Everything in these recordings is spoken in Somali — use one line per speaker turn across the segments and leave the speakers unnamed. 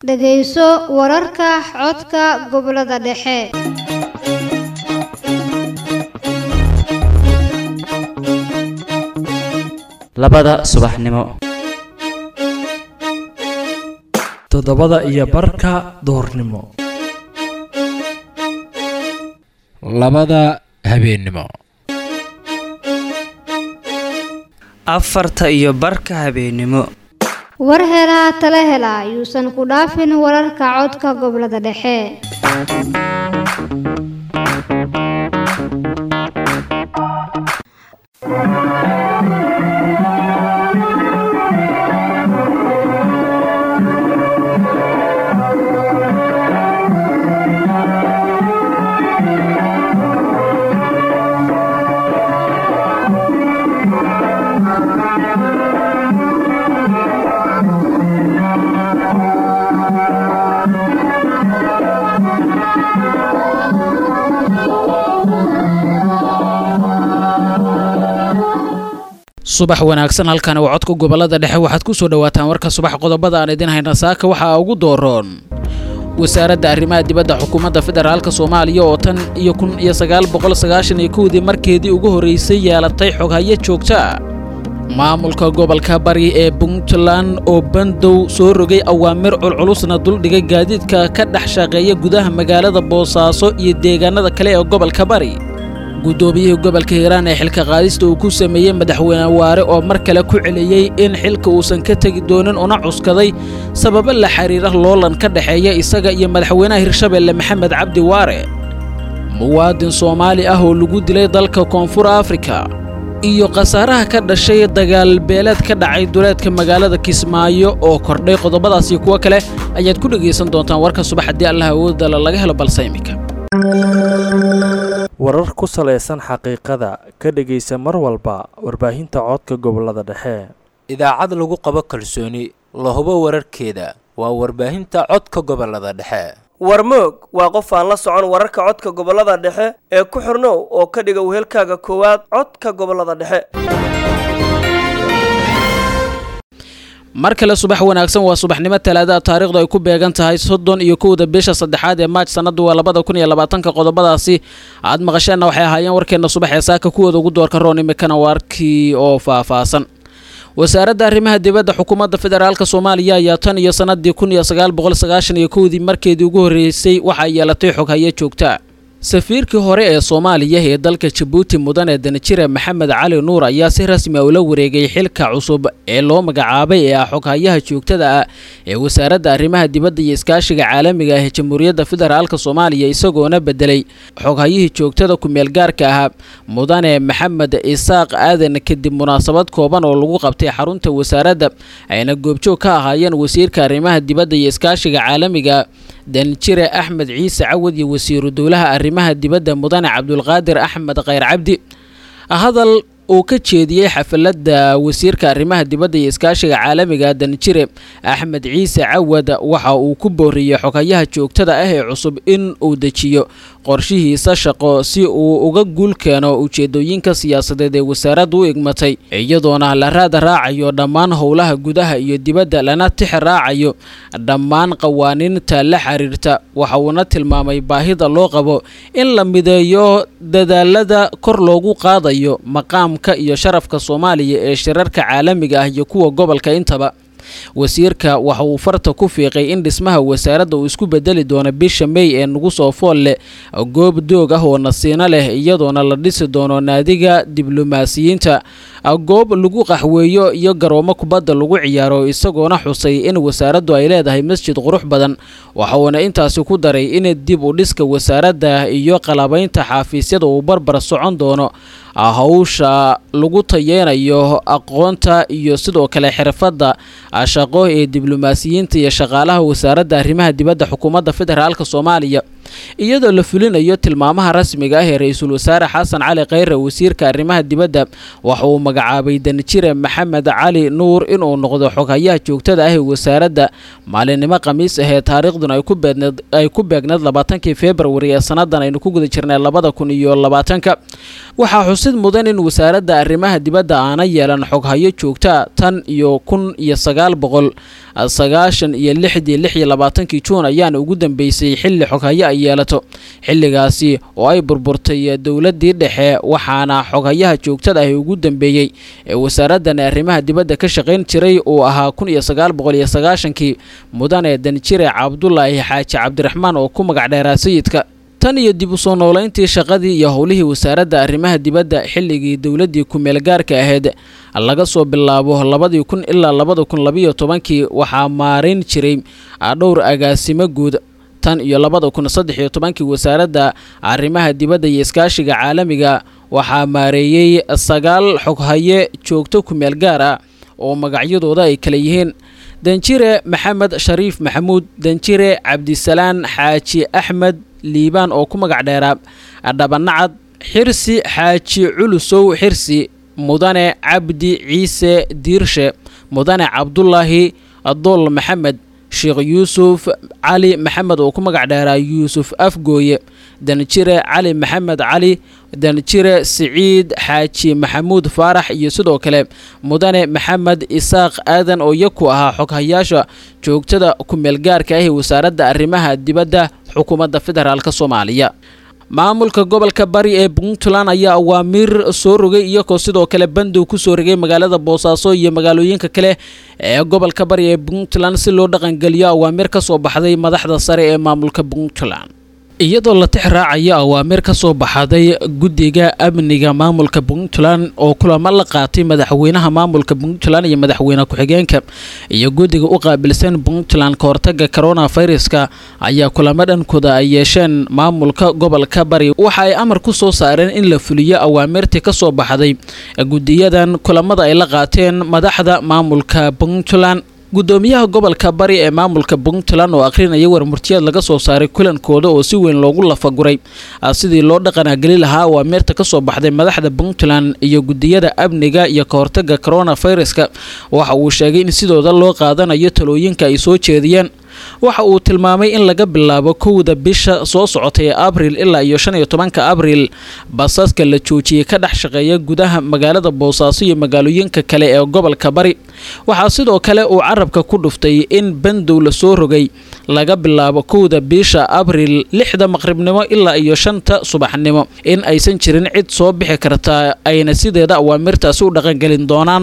dhegayso wararka codka gobollada dhexe
labada subaxnimo
toddobada iyo barka duhurnimo
labada habeennimo
afarta iyo barka habeennimo
war helaa tala hela yuusan ku dhaafin wararka codka gobollada dhexe
subax wanaagsan halkani waa codka gobolada dhexe waxaad ku soo dhawaataan warka subax qodobada aan idin hayna saaka waxaa ugu dooroon wasaaradda arrimaha dibadda xukuumadda federaalka soomaaliya oo tan iyo kun iyo sagaal boqol sagaashan iyo kowdii markeedii ugu horraysay yeelatay xoghayo joogta maamulka gobolka bari ee puntland oo bandow soo rogay awaamir culculusna duldhigay gaadiidka ka dhex shaqeeya gudaha magaalada boosaaso iyo deegaanada kale ee gobolka bari guddoomiyihii gobolka hiiraan ee xilka qaadista uu ku sameeyey madaxweyne waare oo mar kale ku celiyey in xilka uusan ka tegi doonin una cuskaday sababo la xiriira loolan ka dhexeeya isaga iyo madaxweynaha hirshabeelle maxamed cabdi waare muwaadin soomaali ah oo lagu dilay dalka koonfur afrika iyo khasaaraha ka dhashay dagaal beeleed ka dhacay duleedka magaalada kismaayo oo kordhay qodobadaas iyo kuwo kale ayaad ku dhegaysan doontaan warka subax haddii allah awoodala laga helo balse imika
warar ku salaysan xaqiiqada ka dhegaysa mar walba warbaahinta codka gobolada dhexe
idaacad lagu qabo kalsooni la hubo wararkeeda waa warbaahinta codka gobolada dhexe
warmoog waa qof aan la socon wararka codka gobolada dhexe ee ku xirnow oo ka dhiga wehelkaaga koowaad codka gobolada dhexe
mar kale subax wanaagsan waa subaxnimo talaada taariikhdu ay ku beegan tahay soddon iyo kowda bisha saddexaad ee maaj sanadu waa labada kun iyo labaatanka qodobadaasi aad maqasheenna waxay ahaayeen warkeenna subax ee saaka kuwooda ugu doorka roon imikana warkii oo faahfaahsan wasaaradda arrimaha dibadda xukuumadda federaalk soomaaliya ayaa tan iyo sanadii kun iyo sagaal boqol sagaashan iyo kowdii markeedii ugu horreysay waxay yeelatay xoghayo joogta safiirkii hore ee soomaaliya ee dalka jabuuti mudane danjire maxamed cali nuur ayaa si rasmi a ula wareegay xilka cusub ee loo magacaabay ee ah xoghayaha joogtada ah ee wasaaradda arrimaha dibadda iyo iskaashiga caalamiga ah ee jamhuuriyadda federaalk soomaaliya isagoona bedelay xoghayihii joogtada ku-meel gaarka ahaa mudane maxamed isaaq aadan kadib munaasabad kooban oo lagu qabtay xarunta wasaaradda ayna goobjoog ka ahaayeen wasiirka arrimaha dibadda iyo iskaashiga caalamiga danjire axmed ciise cawad iyo wasiiru dowlaha arrimaha dibadda mudane cabdulqaadir axmed khayr cabdi hadal uu ka jeediyey xafalada wasiirka arrimaha dibadda iyo iskaashiga caalamiga danjire axmed ciise cawad waxa uu ku booriyey xogayaha joogtada ah ee cusub in uu dejiyo qorshihiisa shaqo si uu uga guul keeno ujeedooyinka siyaasadeed ee wasaaraddu u igmatay iyadoona la raada raacayo dhammaan howlaha gudaha iyo dibadda lana tix raacayo dhammaan qawaaniinta la xiriirta waxa uuna tilmaamay baahida loo qabo in la mideeyo dadaalada kor loogu qaadayo maqaamka iyo sharafka soomaaliya ee shirarka caalamiga ah iyo kuwa gobolka intaba wasiirka waxa uu farta ku fiiqay in dhismaha wasaaradda uu isku bedeli doono bisha mey ee nagu soo fool leh goob doog ah oo nasiino leh iyadoona la dhisi doono naadiga diblomaasiyiinta goob lagu qaxweeyo iyo garoomo kubadda lagu ciyaaro isagoona xusay in wasaaraddu ay leedahay masjid qurux badan waxa uuna intaasi ku daray in dib u dhiska wasaaradda iyo qalabaynta xaafiisyada uu barbar socon doono hawsha lagu tayeynayo aqoonta iyo sidoo kale xirfadda shaqo ee diblomaasiyiinta iyo shaqaalaha wasaaradda arrimaha dibadda xukuumadda federaalk soomaaliya iyadoo la fulinayo tilmaamaha rasmiga ah ee ra-iisul wasaare xasan cali kheyre wasiirka arrimaha dibadda waxa uu magacaabay danjire maxamed cali nuur inuu noqdo xoghayaha joogtada ah ee wasaaradda maalinimo khamiis ahee taariikhduna ay ku beegneed labaatankii februari ee sannadan aynu ku guda jirnay labada kun iyo labaatanka waxaa xusid mudan in wasaaradda arrimaha dibadda aana yeelan xoghayo joogta tan iyo kun iyo sagaal boqol sagaashan iyo lixdii lix iyo labaatankii juun ayaana ugu dambeysay xilli xoghayo ay yeelato xilligaasi oo ay burburtay dowladdii dhexe waxaana xoghayaha joogtada ah ugu dambeeyey ee wasaaraddan arrimaha dibadda ka shaqayn jiray uu ahaa kun iyo sagaal boqol iyo sagaashankii mudane danjire cabdulaahi xaaji cabdiraxmaan oo ku magac dheeraa sayidka tan iyo dib u soo noolayntii shaqadii iyo howlihii wasaaradda arrimaha dibadda xilligii dowladdii ku-meel gaarka ahayd laga soo bilaabo labadii kun ilaa labada kun labiyo tobankii waxaa maarayn jiray dhowr agaasimo guud tan iyo labada kun saddex iyo tobankii wasaaradda arrimaha dibadda iyo iskaashiga caalamiga waxaa maareeyey sagaal xoghaye joogto ku-meel gaar ah oo magacyadooda ay kala yihiin danjire maxamed shariif maxamuud danjire cabdisalaan xaaji axmed liibaan oo ku magac dheeraa dhabanacad xirsi xaaji culusow xirsi mudane cabdi ciise diirshe mudane cabdulaahi dool maxamed sheekh yuusuf cali maxamed oo ku magac dheeraa yuusuf afgooye danjire cali maxamed cali danjire siciid xaaji maxamuud faarax iyo sidoo kale mudane maxamed isaaq aadan oo iyaku ahaa xoghayaasha joogtada ku-meelgaarka ah ee wasaaradda arrimaha dibadda xukuumadda federaalk soomaaliya maamulka gobolka bari ee puntland ayaa awaamiir soo rogay iyagoo sidoo kale bandow ku soo rogay magaalada boosaaso iyo magaalooyinka kale ee gobolka bari ee puntland si loo dhaqangeliyo awaamiir ka soo baxday madaxda sare ee maamulka puntland iyadoo la tix raacayo awaamiir ka soo baxday guddiga amniga maamulka puntland oo kulamo la qaatay madaxweynaha maamulka puntland iyo madaxweyne ku-xigeenka iyo guddiga u qaabilsan puntland ka hortaga coronaviruska ayaa kulamo dhankooda ay yeesheen maamulka gobolka bari waxa ay amar ku soo saareen in la fuliyo awaamirtii ka soo baxday guddiyadan kulamada ay la qaateen madaxda maamulka puntland gudoomiyaha gobolka bari ee maamulka puntland oo akhrinaya warmurtiyaad laga soo saaray kulankooda oo si weyn loogu lafaguray sidii loo dhaqanageli lahaa awaamirta ka soo baxday madaxda puntland iyo gudiyada amniga iyo ka hortaga coronaviruska waxa uu sheegay in sidooda loo qaadanayo talooyinka ay soo jeediyeen waxa uu tilmaamay in laga bilaabo kowda bisha soo socotay ee abril ilaa iyo shan iyo tobanka abril basaska la joojiyey ka dhex shaqeeya gudaha magaalada boosaaso iyo magaalooyinka kale ee gobolka bari waxaa sidoo kale uu carabka ku dhuftay in bandow la soo rogay laga bilaabo kowda bisha abril lixda maqribnimo ilaa iyo shanta subaxnimo in aysan jirin cid soo bixi karta ayna sideeda awaamirtaasi u dhaqangelin doonaan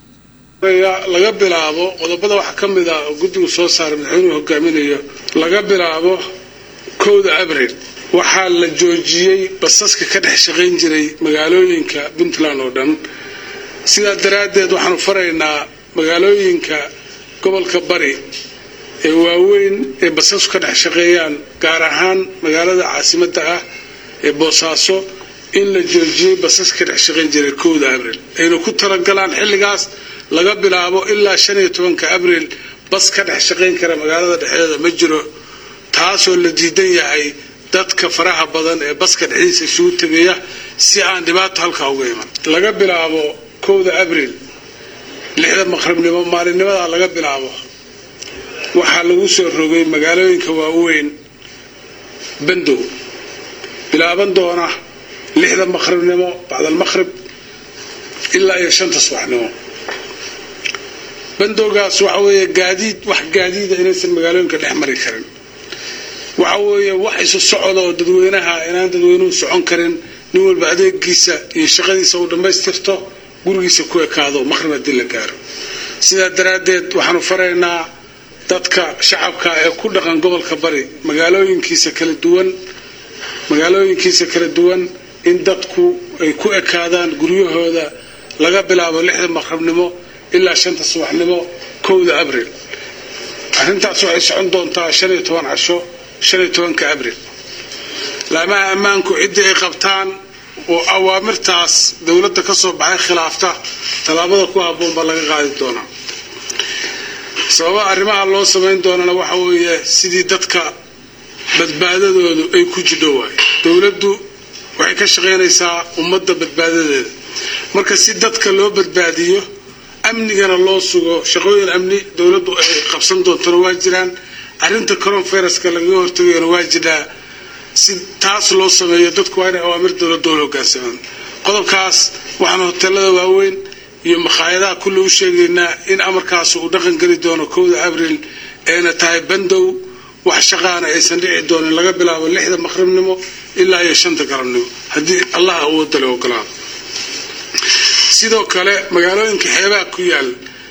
laga bilaabo qodobada waxaa ka mid ah oo guddigu soo saaray madaxweynuhu hogaaminayo laga bilaabo kowda abril waxaa la joojiyey basaska ka dhex shaqayn jiray magaalooyinka puntland oo dhan sidaa daraaddeed waxaanu faraynaa magaalooyinka gobolka bari ee waaweyn ee basasku ka dhex shaqeeyaan gaar ahaan magaalada caasimadda ah ee boosaaso in la joojiyey basaska ka dhex shaqayn jiray kowda abril ayna ku talagalaan xilligaas laga bilaabo ilaa shan iyo tobanka abril bas ka dhex shaqayn kara magaalada dhexdeeda ma jiro taasoo la diidan yahay dadka faraha badan ee baska dhexdiisa isugu tegaya si aan dhibaato halkaa uga iman laga bilaabo kowda abril lixda maqribnimo maalinnimadaa laga bilaabo waxaa lagu soo rogay magaalooyinka waaweyn bandow bilaaban doona lixda maqribnimo bacdalmaqrib ilaa iyo shanta subaxnimo bandowgaas waxa weeye gaadiid wax gaadiida inaysan magaalooyinka dhex mari karin waxa weeye wax isu socda oo dadweynaha inaan dadweynuhu socon karin nin walba adeegiisa iyo shaqadiisa uu dhammaystirto gurigiisa ku ekaado maqrib haddii la gaaro sidaa daraaddeed waxaanu faraynaa dadka shacabka ee ku dhaqan gobolka bari magaalooyinkiisa kala duwan magaalooyinkiisa kala duwan in dadku ay ku ekaadaan guryahooda laga bilaabo lixda maqribnimo ilaa shanta subaxnimo kowda abril arrintaas waxay socon doontaa shan iyo toban casho shan iyo tobanka abril laamaha ammaanku ciddii ay qabtaan oo awaamirtaas dowladda ka soo baxay khilaafta tallaabada ku habboon baa laga qaadi doonaa sababa arrimaha loo samayn doonana waxa weeye sidii dadka badbaadadoodu ay ku jidho waayo dowladdu waxay ka shaqaynaysaa ummadda badbaadadeeda marka si dadka loo badbaadiyo amnigana loo sugo shaqooyin amni dowladdu ay qabsan doontona waa jiraan arrinta coronviruska lagaga hortagayona waa jiraa si taas loo sameeyo dadku waa inay awaamir dowladda oo hogaansamaan qodobkaas waxaan hoteelada waaweyn iyo makhaayadaha kulle u sheegaynaa in amarkaas uu dhaqan geli doono kowda abriil eena tahay bandow wax shaqaana aysan dhici doonin laga bilaabo lixda maqribnimo ilaa iyo shanta galabnimo haddii allah awoodda le ogolaado sidoo kale magaalooyinka xeebaha ku yaal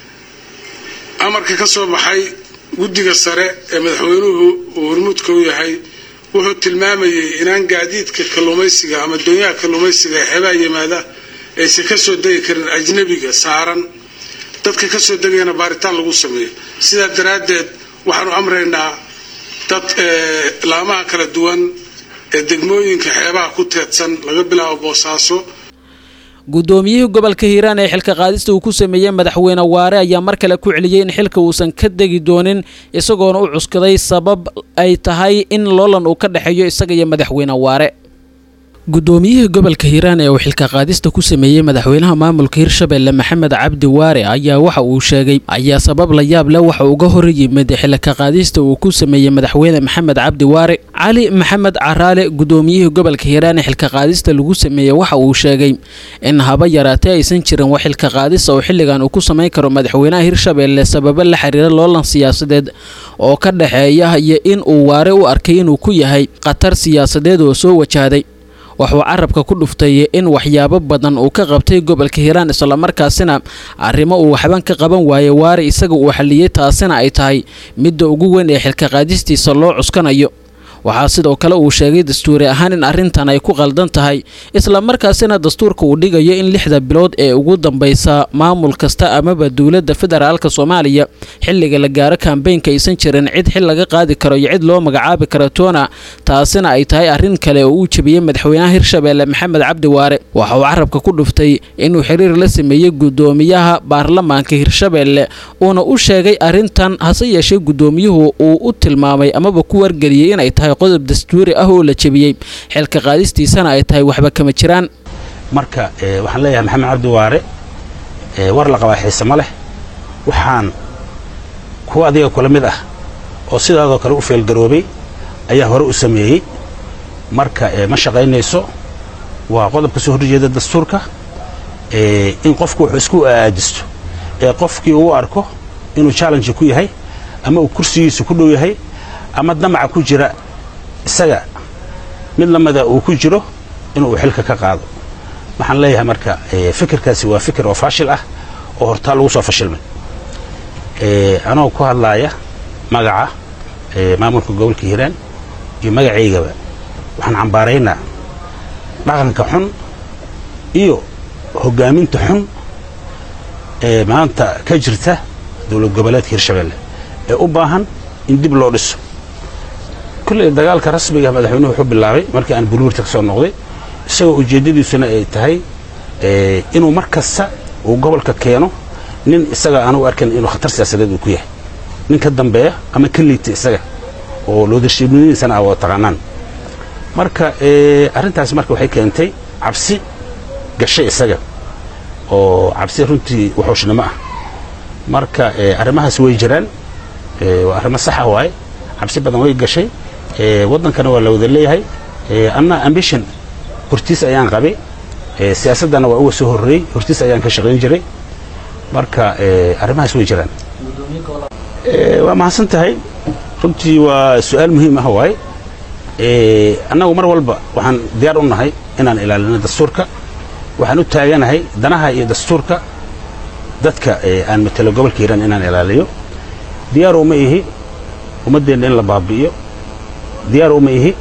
amarka ka soo baxay guddiga sare ee madaxweynuhu uu hormuudka u yahay wuxuu tilmaamayay inaan gaadiidka kalluumaysiga ama doonyaha kalluumaysiga ee xeebaha yimaada aysan ka soo degi karin ajnabiga saaran dadka ka soo degayana baaritaan lagu sameeyo sidaa daraaddeed waxaanu amraynaa dad laamaha kala duwan ee degmooyinka xeebaha ku teedsan laga bilaabo boosaaso
guddoomiyihii gobolka hiiraan ee xilka qaadista uu ku sameeyey madaxweyne waare ayaa mar kale ku celiyey in xilka uusan ka degi doonin isagoona u cuskaday sabab ay tahay in loolan uu ka dhexeeyo isaga iyo madaxweyne waare guddoomiyihii gobolka hiiraan ee uu xilka qaadista ku sameeyey madaxweynaha maamulka hirshabelle maxamed cabdi waare ayaa waxa uu sheegay ayaa sabab la yaab leh waxa uga hor yimid xilka qaadista uu ku sameeyey madaxweyne maxamed cabdi waare cali maxamed caraale guddoomiyihii gobolka hiiraan ee xilka qaadista lagu sameeyey waxa uu sheegay in haba yaraatee aysan jirin wax xilka qaadista oo xilligan uu ku samayn karo madaxweynaha hirshabelle sababo la xiriira loolan siyaasadeed oo ka dhexeeya iyo in uu waare u arkay inuu ku yahay khatar siyaasadeed oo soo wajahday wuxuu carabka ku dhuftay in waxyaabo badan uu ka qabtay gobolka hiiraan islamarkaasina arrimo uu waxban ka qaban waayey waare isaga uu xalliyey taasina ay tahay midda ugu weyn ee xilka qaadistiisa loo cuskanayo waxaa sidoo kale uu sheegay dastuuri ahaan in arrintan ay ku qaldan tahay islamarkaasina dastuurka uu dhigayo in lixda bilood ee ugu dambaysa maamul kasta amaba dowladda federaalka soomaaliya xilliga la gaaro kambeynka aysan jirin cid xil laga qaadi karo iyo cid loo magacaabi karo toona taasina ay tahay arrin kale oo uu jebiyey madaxweynaha hirshabelle maxamed cabdi waare waxa uu carabka ku dhuftay inuu xiriir la sameeyey guddoomiyaha baarlamaanka hirshabelle uuna u sheegay arrintan hase yeeshee guddoomiyuhu uu u tilmaamay amaba ku wargeliyey inay tahay qodob dastuuri ah oo la jebiyey xilka qaadistiisana ay tahay waxba kama jiraan
marka waxaan leeyahay maxamed cabdi waare war la qabaa xiise ma leh waxaan kuwa adiga kula mid ah oo sidaadoo kale u feelgaroobay ayaa hore u sameeyey marka ma shaqaynayso waa qodob ka soo horjeeda dastuurka in qofku wuxuu isku aajisto ee qofkii uu arko inuu challenge ku yahay ama uu kursigiisa ku dhow yahay ama damaca ku jira isaga mid lamida uu ku jiro inuu xilka ka qaado waxaan leeyahay marka fikirkaasi waa fikir oo faashil ah oo hortaa lagu soo fashilmay anoo ku hadlaaya magaca maamulka gobolka hiiraan iyo magacaygaba waxaan cambaaraynaa dhaqanka xun iyo hoggaaminta xun ee maanta ka jirta dowlad goboleedka hirshabelle ee u baahan in dib loo dhiso kulley dagaalka rasmiga madaxweynuhu wuxuu bilaabay markii aan buluurta ka soo noqday isagoo ujeeddadiisuna ay tahay inuu mar kasta uu gobolka keeno nin isaga aanu arkan inuu khatar siyaasadeed uu ku yahay nin ka dambeeya ama ka liita isaga oo loodarshiibnimadiisana ah oo taqaanaan marka arrintaas marka waxay keentay cabsi gashay isaga oo cabsi runtii wuxuushnimo ah marka arrimahaas way jiraan waa arrimo saxa waaye cabsi badan way gashay waddankana waa la wada leeyahay anna ambition hortiis ayaan qabay siyaasaddana waa uga soo horreeyey hortiis ayaan ka shaqayn jiray marka arrimahaas way jiraan waa mahadsan tahay runtii waa su-aal muhiim ah waaye annagu mar walba waxaan diyaar u nahay inaan ilaalino dastuurka waxaan u taaganahay danaha iyo dastuurka dadka aan matelo gobolka hiiraan inaan ilaaliyo diyaar uma ihi ummaddeenna in la baabi'iyo diyaar uma ihi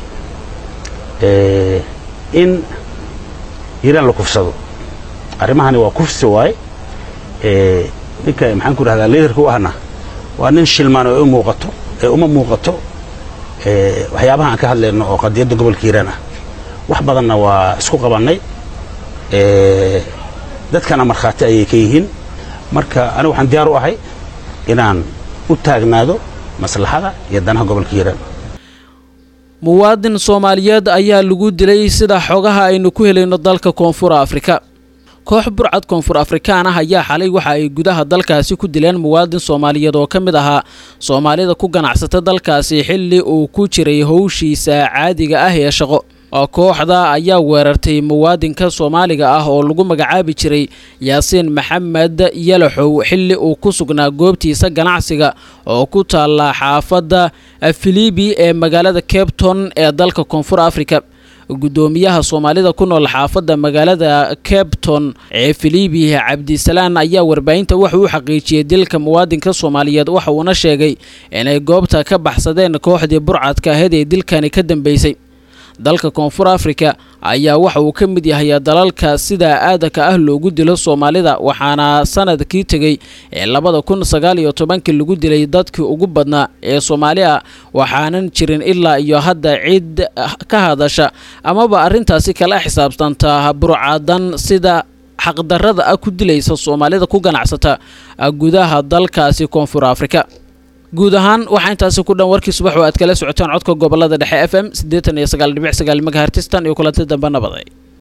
in hiiraan la kufsado arrimahani waa kufsi waaye ninka maxaan ku idhahdaa liidarka u ahna waa nin shilmaan oo u muuqato ee uma muuqato waxyaabaha aan ka hadlayno oo qadiyadda gobolka hiiraan ah wax badanna waa isku qabannay dadkana markhaati ayay ka yihiin marka anigu waxaan diyaar u ahay inaan u taagnaado maslaxada iyo danaha gobolka hiiraan
muwaadin soomaaliyeed ayaa lagu dilay sida xogaha aynu ku helayno dalka koonfur afrika koox burcad koonfur afrikaan ah ayaa xalay waxa ay gudaha dalkaasi ku dileen muwaadin soomaaliyeed oo ka mid ahaa soomaalida ku ganacsata dalkaasi xilli uu ku jiray howshiisa caadiga ah ee shaqo kooxda ayaa weerartay muwaadinka soomaaliga ah oo lagu magacaabi jiray yaasiin maxamed yalaxow xilli uu ku sugnaa goobtiisa ganacsiga oo ku taalla xaafadda filibi ee magaalada cabton ee dalka koonfur africa guddoomiyaha soomaalida ku nool xaafadda magaalada cabton ee filibi cabdisalaan ayaa warbaahinta waxa uu xaqiijiyey dilka muwaadinka soomaaliyeed waxa uuna sheegay inay goobta ka baxsadeen kooxdii burcadka ahayd ee dilkani ka dambeysay dalka koonfur afrika ayaa waxa uu ka mid yahay dalalka sida aadanka ah loogu dilo soomaalida waxaana sanadkii tegey ee labada kun sagaal iyo tobankii lagu dilay dadkii ugu badnaa ee soomaali ah waxaanan jirin ilaa iyo hadda cid ka hadasha amaba arrintaasi kala xisaabtanta burcadan sida xaqdarrada ah ku dilaysa soomaalida ku ganacsata gudaha dalkaasi koonfur afrika guud ahaan waxaa intaasi ku dhan warkii subax oo aad kala socotaan codka gobolada dhexe f m siddeetan iyo sagaal dhibic sagaal megahertistan iyo kulanti dambe nabaday